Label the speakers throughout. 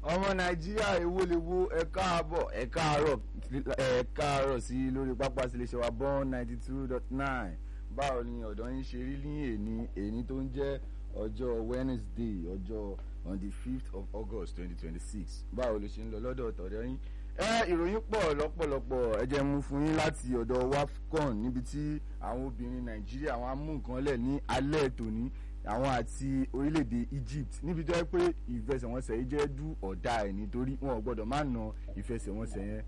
Speaker 1: ọmọ nàìjíríà èwo lè wo ẹ káàbọ̀ ẹ káàárọ̀ ẹ káàárọ̀ sí lórí pápá síléeṣẹ́ wa born ninety two dot nine báwo ni ọ̀dọ́ yín ṣe rí ní èní èní tó ń jẹ́ ọjọ́ wednesday ọjọ́ on the fifth of august twenty twenty six báwo ló ṣe ń lọ lọ́dọ̀ ọ̀tọ̀dọ̀ yín ẹ ìròyìn pọ̀ lọ́pọ̀lọpọ̀ ẹ jẹ́ mú fún yín láti ọ̀dọ̀ wafcon níbi tí àwọn obìnrin nàìjíríà wọn á mú nǹkan lẹ̀ ní alẹ́ tòní àwọn àti orílẹ̀-èdè egypt níbi tó yẹ pé ìfẹsẹ̀wọnsẹ̀ yìí jẹ́ dú ọ̀dà ẹ̀ nítorí wọn ò gbọ́dọ̀ má na ìfẹsẹ̀wọnsẹ̀ yẹn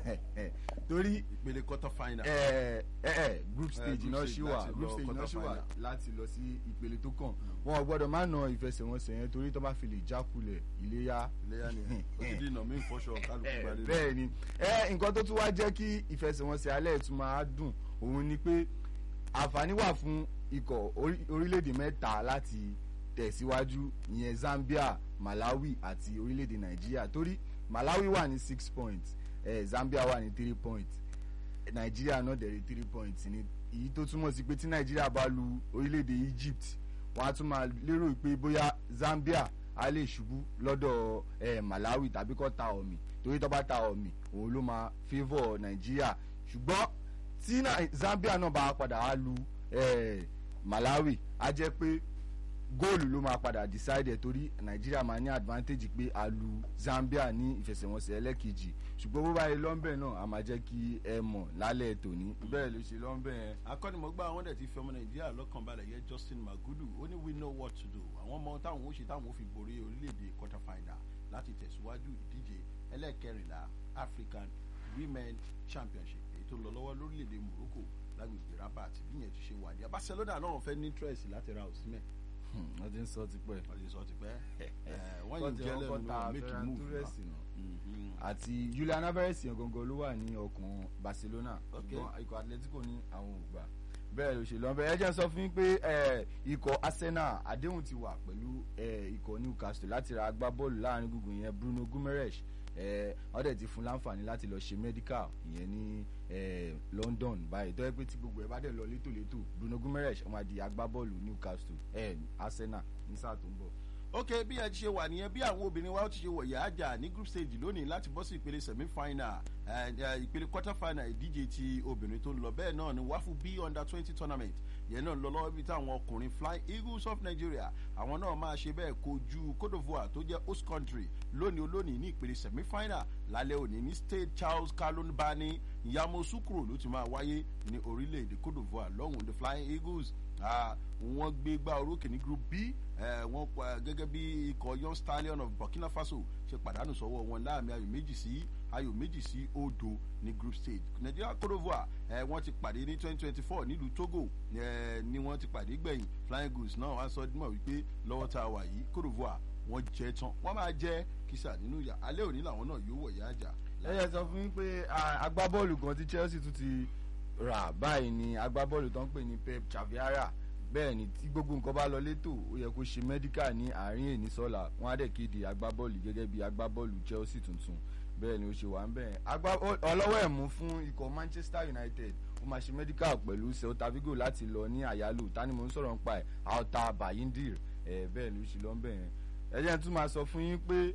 Speaker 1: torí
Speaker 2: ìpele quarter final.
Speaker 1: ẹ ẹ ẹ group stage
Speaker 2: group
Speaker 1: náà
Speaker 2: stage
Speaker 1: ṣì wà
Speaker 2: láti
Speaker 1: group
Speaker 2: lọ
Speaker 1: stage náà
Speaker 2: quarter
Speaker 1: ṣì wà
Speaker 2: final.
Speaker 1: láti lọ sí ìpele tó kàn wọn ò gbọ́dọ̀ má na ìfẹsẹ̀wọnsẹ̀ yẹn torí tó bá fi lè jákulẹ̀ iléyà
Speaker 2: iléyà ni ó ti di ìnà mí fọṣọ kálukú
Speaker 1: ẹ,
Speaker 2: gbalẹ̀.
Speaker 1: bẹ́ẹ̀ ni ẹ nǹkan tó tún wá jẹ́ kí ìfẹsẹ̀wọnsẹ̀ alẹ́ tún máa dùn òun ni pé àǹfààní wà fún ikọ̀ orí- orílẹ̀-èdè mẹ́ta láti tẹ̀síwájú ìyẹn Zambia Malawi àti orílẹ̀-èdè Nàìjíríà torí Malawi wà ní six points eh, Zambia wà ní three points Nàìjíríà náà dẹ̀ rí three points ni èyí tó túmọ̀ sí pé tí Nàìjíríà bá lu orílẹ̀-èdè Egypt wọ́n á tún máa lérò pé bóyá Zambia á lè ṣubú lọ́dọ̀ eh, Malawi tàbí kó ta ọ̀mì torí tó bá ta ọ̀mì òun ló máa favour Nàìjíríà ṣùgbọ́n tí Nai- Zambia náà bá padà á lu eh, Malawi á jẹ́ pé góòlù ló máa padà decide ẹ̀ torí Nàìjíríà máa ní advantage pé a lu Zambia ní ìfẹsẹ̀wọnsẹ̀ ẹlẹ́kejì ṣùgbọ́n bó bá yẹ lọ́nbẹ̀ náà a máa jẹ́ kí ẹ mọ̀ lálẹ́ tòní bẹ́ẹ̀ ló ṣe lọ́nbẹ̀ yẹn
Speaker 2: akọ́nimọ̀gbá àwọn dẹ̀ ti fi ọmọ nàìjíríà lọ́kàn balẹ̀ yẹ Justin Magudu ó ní we know what to do àwọn ọmọ táwọn ó ṣe táwọn ó fi borí orílẹ̀-èdè quarter final láti tẹ̀síwájú ìdíje ẹlẹ́ẹ̀kẹrìnlá African Women Championship èyí tó ń lọ lọ́wọ́ lórílẹ̀-èdè Morocco lágbègbè Rabat bí yẹn ti ṣe wà ní Barcelona náà fẹ́ ní interest láti ra Osimhen
Speaker 1: Hmm, wọ́n ti ń sọ tipẹ́
Speaker 2: wọ́n ti sọ ti pẹ́ ẹ̀, wọ́n
Speaker 1: Wọ́n
Speaker 2: yìí
Speaker 1: ti
Speaker 2: jẹ́
Speaker 1: kọ́kọ́
Speaker 2: lẹ́nu
Speaker 1: ta
Speaker 2: náà make a
Speaker 1: Ferran
Speaker 2: move
Speaker 1: Torres
Speaker 2: wa.
Speaker 1: nù.
Speaker 2: Mhm.
Speaker 1: àti Julian Alvarez yẹn gangan ló wà ní ọkàn Barcelona
Speaker 2: Ok.
Speaker 1: ṣùgbọ́n ikọ̀ Atletico ní àwọn ò gbà bẹ́ẹ̀ ló ṣe lọ́n bẹ́ẹ̀ ẹ jẹ́ n sọ fún yín pé eh, ikọ̀ Arsenal àdéhùn ti wà pẹ̀lú eh, ikọ̀ Newcastle láti ra agbábọ́ọ̀lù láàrin gbùngbùn yẹn Bruno Guimaraes eh, wọ́n dẹ̀ ti fún láǹfààní láti lọ ṣe medical ìyẹn ní eh, London báyìí tó yẹ pé tí gbogbo ẹ̀ bá dẹ̀ lọ létòlétò Bruno Guimaraes ó máa di agbábọ́ọ̀lù Newcastle eh, Arsenal ní sáà tó ń bọ̀.
Speaker 2: ok bí ẹ ti ṣe wà nìyẹn bí àwọn obìnrin wa ó ti ṣe wọ̀yà àjà ní group stage lónìí láti bọ́ sí ìpele semi final ìpele quarter final ìdíje ti obìnrin tó ń lọ bẹ́ẹ̀ náà ni wáfù b under twenty tournament yẹn náà lọ lọ́wọ́ bí táwọn ọkùnrin flying eagles of nigeria àwọn náà máa ṣe bẹ́ẹ̀ kojú cote divoire tó jẹ́ host country lónìí olónìí ní ìpele semi final lálẹ́ òní ní state charles kalon bani yamoussoukro ló ti máa wáyé ní orílẹ̀-èdè cote divoire lọ́hùn the flying eagles Ah, wọ́n gbé gbá orókè ní group b eh, wọ́n pa gẹ́gẹ́ bí ikọ̀ young stallion of burkina faso ṣe pàdánù sọ́wọ́ wọn láàmì ayò méjì sí ayò méjì sí òdo ní group stage nigeria cote divoire eh, wọ́n ti pàdé ní twenty twenty four nílùú togo eh, ni wọ́n ti pàdé gbẹ̀yìn flying goose náà wọ́n á sọ dímọ̀ wípé lọ́wọ́ tá a wà yìí cote divoire wọ́n jẹ́ tán wọ́n máa jẹ́ kìsà nínú ìyá alẹ́ òní làwọn náà yóò wọ̀ yá àjà.
Speaker 1: ẹ yẹ sọ fún mi pé ah, agbábọ́ọ̀lù kan tí Chelsea tún ti rà báyìí ni agbábọ́ọ̀lù tó ń pè ní Pep Chaviara bẹ́ẹ̀ ni tí gbogbo nǹkan bá lọ létò ó yẹ kó ṣe medical ní àárín èní sọ́la wọ́n á dẹ̀ kéde agbábọ́ọ̀lù gẹ́gẹ́ bí agbábọ́ọ̀lù Chelsea tuntun bẹ́ẹ̀ ni ó ṣe wà ń bẹ́ẹ̀ Agbá- ó- ọlọ́wọ́ ẹ̀ mú fún ikọ̀ Manchester United ó máa ṣe medical pẹ̀lú Celta Vigo láti lọ ní àyálò tani mo ń sọ̀rọ̀ nípa ẹ̀ Alta Bayindir ẹ̀ bẹ́ẹ̀ ló ṣe lọ́ ń bẹ́ẹ̀ ẹ jẹ́ n tún máa sọ fún yín pé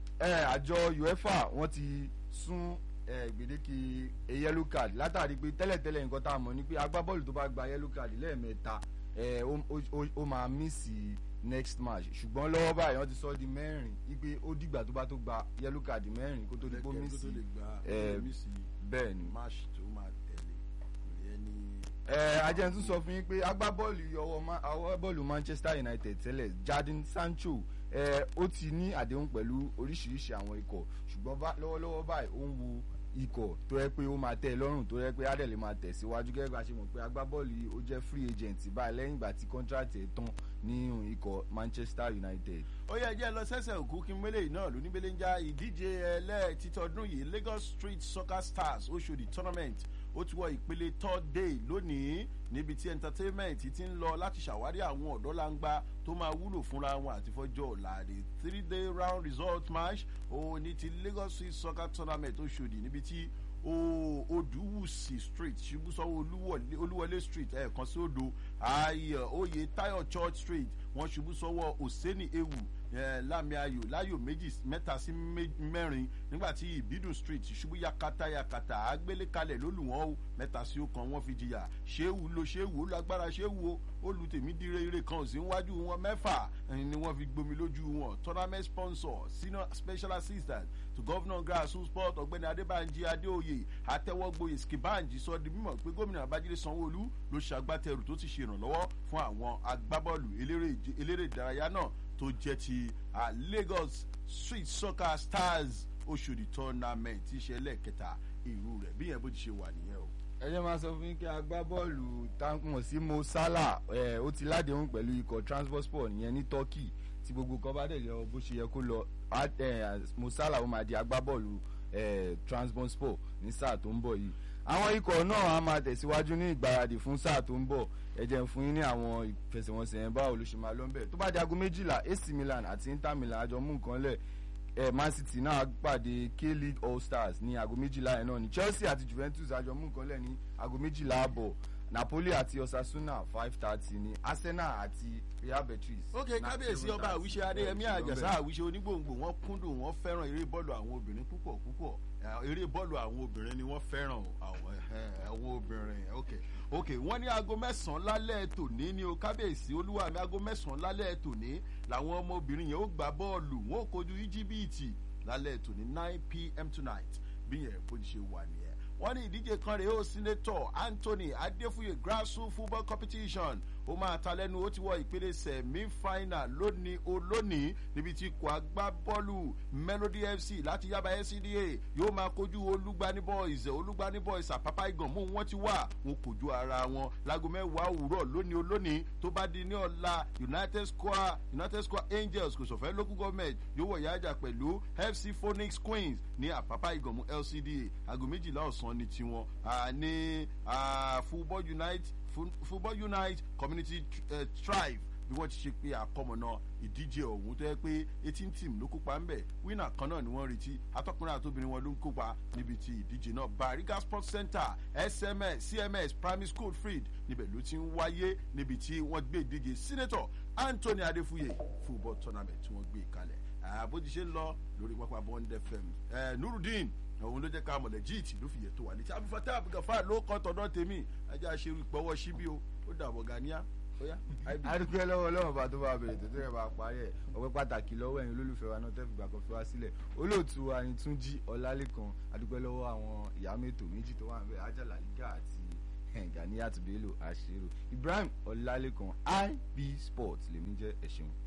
Speaker 1: ẹ àjọ UEFA wọ́n ti sún ẹ gbèdéke e yellow card látàrí pé tẹ́lẹ̀tẹ́lẹ̀ nǹkan tá a mọ̀ ni pé agbábọ́ọ̀lù tó bá gba yellow card lẹ́ẹ̀mẹ́ta ẹ ó- ó- ó- ó máa mísì next match ṣùgbọ́n lọ́wọ́ báyìí wọ́n ti sọ ọ́ di mẹ́rin wípé ó dìgbà tó bá tó gba yellow card mẹ́rin kó tó di pé ó
Speaker 2: Lẹ́kẹ̀ẹ́ tó
Speaker 1: mísì
Speaker 2: lè gba
Speaker 1: eh,
Speaker 2: mísì
Speaker 1: bẹ́ẹ̀ ni.
Speaker 2: match tó máa tẹ̀lé ìyẹn ni
Speaker 1: ẹ ajẹ́ tún sọ fún yín pé agbábọ́ọ̀lù ọwọ́ Ma- agbábọ́ọ̀lù Manchester United tẹ́lẹ̀ Jadon Sancho ẹ ó ti ní àdéhùn pẹ̀lú oríṣiríṣi àwọn ikọ̀ ṣùgbọ́n bá- lọ́wọ́lọ́wọ́ báyìí ó ń wo ikọ̀ tó yẹ pé ó máa tẹ́ ẹ lọ́rùn tó yẹ pé adẹ̀lẹ̀ máa tẹ̀síwájú gẹ́gẹ́ bá a ṣe mọ̀ pé agbábọ́ọ̀lù yìí ó jẹ́ free agent báyìí lẹ́yìn ìgbà tí contract ẹ̀ tán nínú ikọ̀ Manchester United.
Speaker 2: ó yẹ jẹ́ lọ sẹ́sẹ̀ òkú kí n mélé yìí náà lóní bẹ́lẹ́ ń já ìdíje ẹlẹ́ẹ̀títọ́dún yìí Lagos Street Soccer Stars Oṣòdì tournament ó ti wọ ìpele third day lónìí níbi tí entertainment ti ń lọ láti ṣàwárí àwọn ọ̀dọ́ langba tó máa wúlò fúnra wọn àti fọjọ́ ọ̀la the three day round result match òun ní ti Lagos Street Soccer tournament Oṣòdì níbi tí o- Odùwùsì street ṣubúsọ́wọ́ Olúwọlé- Olúwọlé street ẹ̀ẹ̀kan sí odò ayọ̀ oyè Tayo church street wọ́n ṣubú sọ́wọ́ Òsẹ́ni ewu lámì ayò láyò méjì mẹ́ta sí mẹ́rin nígbà tí ìbídùn street ṣubú yakata yakata agbélékalẹ̀ lólùwọ́n o mẹ́ta sí ọkàn wọn fi jìyà ṣéwù ló ṣéwù ó lágbára ṣéwù o olùtèmí dire ire kan sí níwájú wọn mẹ́fà ni wọ́n fi gbomi lójú wọn tournament sponsor senior special assistant to governor grassroots sport ọ̀gbẹ́ni adébánjí adéoyè àtẹwọ́gboyè skibanji sọ di mímọ̀ pé gómìnà abájídé sanwóolu ló ṣàgbátẹrù tó ti ṣèrànlọ́wọ́ fún àwọn agbábọ́ọ̀lù eléré ìdárayá náà tó jẹ́ ti lagos street soccer stars oṣòdì tournament ìṣẹ̀lẹ̀ kẹta irú rẹ̀ bí yẹn bó ti ṣe wà nìyẹn o
Speaker 1: ẹ jẹ́ máa sọ fún yín kí agbábọ́ọ̀lù táǹkùmọ̀ sí mo salah ẹ̀ ó ti ládéhùn pẹ̀lú ikọ̀ transport yẹn ní turkey tí gbogbo kan bá dẹ̀ lọ bó ṣe yẹ kó lọ mo salah ó máa di agbábọ́ọ̀lù transport ní sáà tó ń bọ̀ yìí àwọn ikọ̀ náà á máa tẹ̀síwájú ní ìgbáradì fún sáà tó ń bọ̀ ẹ jẹ́ fún yín ní àwọn ìfẹsẹ̀wọnsẹ̀ yẹn báwo ló ṣe máa lọ ń bẹ̀ tó bá di aago méjìlá ac milan àti inter milan àjọ mú nǹkan lẹ̀ eh, man city náà pàdé k-league all stars ní aago méjìlá yẹn náà ní chelsea àti juventus àjọ mú nǹkan lẹ̀ ní aago méjìlá àbọ̀ napoli àti osasuna five thirty ní arsenal àti real betis.
Speaker 2: ok kábíyèsí ọba àwíṣe adéyẹmí àjàsá àwíṣe onígbòǹgbò wọn kúndùn wọn fẹ́ràn eré bọ́ọ̀lù àwọn obìnrin púpọ̀ púpọ̀ eré bọ́ọ̀lù àwọn obìnrin ni wọ́n fẹ́ràn àwọn obìnrin ok ok wọ́n ní aago mẹ́sàn-án lálẹ́ tòní ni o kábíyèsí olúwa mi aago mẹ́sàn-án lálẹ́ tòní làwọn ọmọbìnrin yẹn ó gbá bọ́ọ̀lù wọn ò kojú íjíbíìtì lálẹ́ tòní nine pm tonight bí yẹn bó ti ṣe wà nìyẹn wọ́n ní ìdíje kan rèé ó sínétọ̀ anthony adéfúye grassroot football competition ó máa ta lẹ́nu ó ti wọ ìpele semi final lónìí olónìí níbi tí kò agbábọ́ọ̀lù melody fc láti yaba scda yóò máa kojú olúgbani boys olúgbani boys àpápá ìgànmú wọn ti wà wọn kò ju ara wọn láago mẹ́wàá òwúrọ̀ lónìí olónìí tó bá di ní ọ̀la united square united square angels kò sọ̀fẹ́ local government yóò wọ̀ yájà pẹ̀lú fc phoenix queens ní àpápá ìgànmú lcda aago méjìlá ọ̀sán ní tiwọn ní football unite football unite community uh, thrive bí wọ́n ti ṣe pé àkọmọ̀nà ìdíje ọ̀hún tó yẹ pé eighteen team ló kópa ńbẹ̀ winner kan náà ni wọ́n retí atọ́kùnrin àtòbìnrin wọn ló ń kópa níbi ti ìdíje náà bariga sports center sms cms primary school freed níbẹ̀ ló ti ń wáyé níbi tí wọ́n gbé ìdíje senator anthony adefuye football tournament tí wọ́n gbé kalẹ̀ àbójú ṣe ń lọ lórí pápá bond fm nurudeen òun ló jẹ́ ká mọ̀lẹ́ jíìtì ló fi yẹ tó wà létí abifata abigafa ló kọ́ tọ̀dọ̀ tèmi ajá ṣe ìpọ̀wọ́ síbí o ó dàbọ̀ gania
Speaker 1: adúgbò lọ́wọ́ ọlọ́run bá tó bá bẹ̀rẹ̀ tó tẹ́lẹ̀ bá parí ẹ̀ ọpẹ́ pàtàkì lọ́wọ́ ẹ̀yin olólùfẹ́ wa náà tẹ́ fìgbà kan fi wá sílẹ̀ olóòtú wa ni túnjí ọlálẹ́kan adúgbò lọ́wọ́ àwọn ìyá mẹ́tò méjì tó wà níbẹ̀ ajala liga àti gani àtúbélò àṣírò ibrahim ọlálẹ́kan ib sports lèmi jẹ́ ẹ̀ṣẹ̀wọ̀n.